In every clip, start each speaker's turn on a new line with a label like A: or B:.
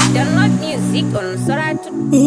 A: Download music on Soratu.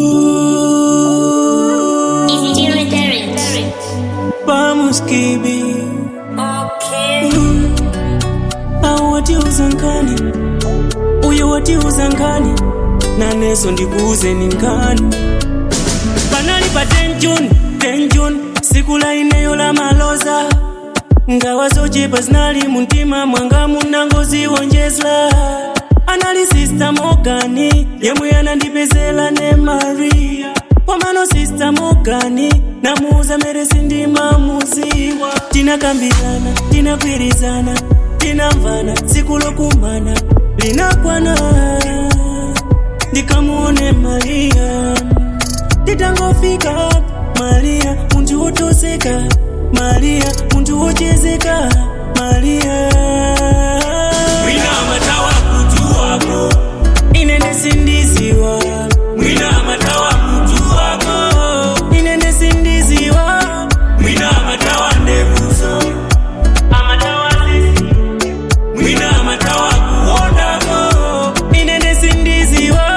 B: Vamos kibi
A: Okay.
B: au watiuza nkani uyo watiuza nkani naneso ndikuuze ni nkani panali pa 10 June 10 June siku la ineyo la maloza ngawa zochepa zinali muntima mwanga munangoziwonjezla anali sista mogani yemwe anandipezela ne maria pomano sista mogani namuuza meresi ndimamuziwa tinakambirana tinagwirizana tinamvana siku lokumana linakwana ndikamuone maria nditangofika maria muntu wotozeka maria muntu wochezeka maria mwina matawa kutu wako inende sindiziwa mwina matawa kutu wako inende sindiziwa mwina matawa ndevuzo amatawa sisi mwina matawa kuondako inende sindiziwa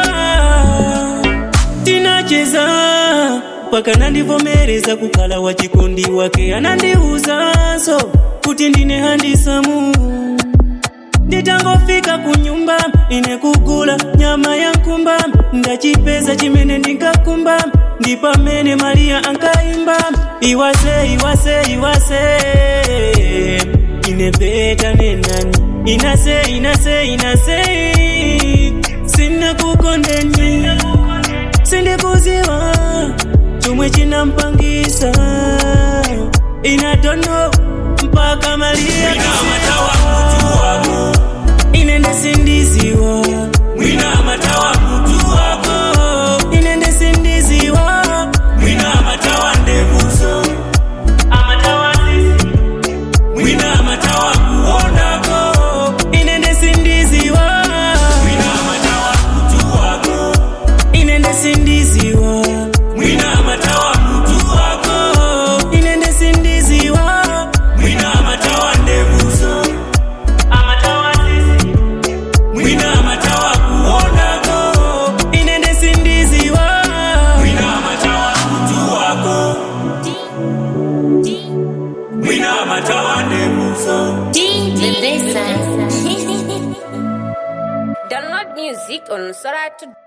B: tinacheza paka nandivomereza kukhala wa chikondi wake anandiuzanso kuti ndine handisamu nditangofika kunyumba ine kugula nyama ya nkumba ndachipeza chimene ndinkakumba ndi pamene mariya ankaimba iwase iwase iwase ine peta nenani inase inase inase sinakukondeni sindikuziwa chomwe chinampangisa inatono mpaka maria inende sindiziwa mwina matawa kutu wako inende sindiziwa mwina matawa ndevuzo amatawa sisi mwina matawa kuondako inende sindiziwa mwina matawa kutu wako inende sindiziwa mwina matawa kutu wako inende sindiziwa mwina matawa ndevuzo amatawa sisi mwina matawa kuondako inende sindiziwa mwina matawa kutu wako mwina matawa ndevuzo
A: Download music on Soratu.